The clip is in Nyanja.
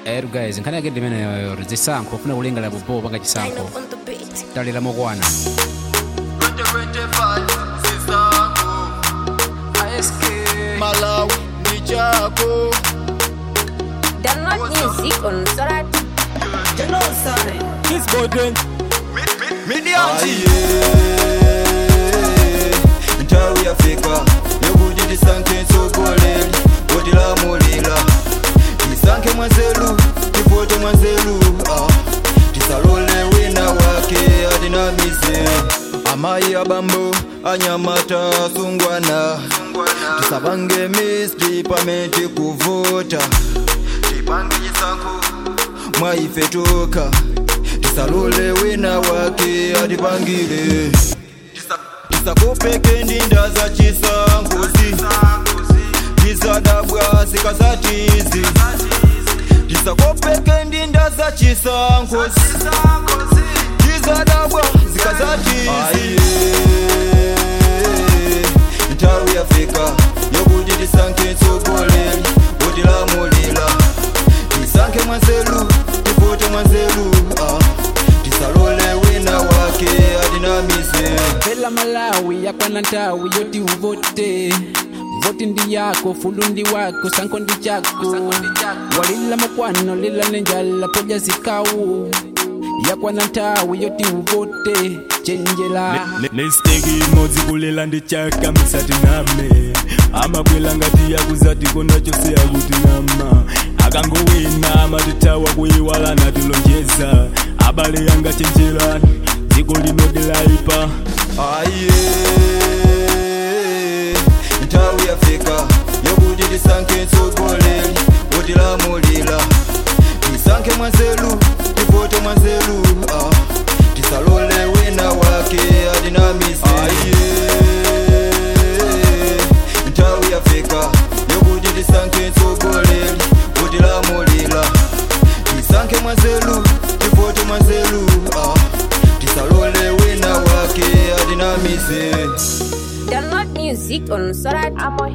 ero guys nkhani yake ndimeneyo zisankho ufuna kulingalira bobo panga chisankho on the beat. talira mokwana 2025 sisango malawi ni chako Download music on Sorat. midianji ntawi yafika yokuti tisanke nsogoleri otilamulira tisanke mwanzelu tifote mwanzelu ah. tisalole wina wake adinamise amayi abambo anyamata sungwana tisabange misdi pamenti kuvota tipange chisankho mwaife toka tisalole wina wake atipangile Tisa- tisakopeke ndinda za chisangozi tisadabwa sikasatizi tisakopeke ndinda za chisangozi tisadabwa sikasatizi ntawi yafika yokuti tisanke nsogoleri utilamulira tisanke mwanzelu tifote mwanzelu ah. tisalole wina wake adinamise pela malawi yakwana ntawi yoti uvote voti ndi yako fulu ndi wako sanko ndi chako walila mokwano lila nenjala poja zikawu yakwana ntawi yoti uvote chenjela nesiteki imodzi kulela ndi chaka misati name amakwela ngati yakuzati kona chose akuti nama akangowina amatitawa kuyiwala natilonjeza abale yanga chenjerani dziko linodelaipa aye ntawi yafika yokuti tisanke nsogoleri utilamulira tisanke mwanzelu tifote mwanzelu ah. tisalole wina wake adinamise aye ntawi yafika yokuti tisanke nsogoleri utilamulira tisanke mwanzelu tifote mwanzelu ah. tisalole wina wake adinamise Download music on Sorat.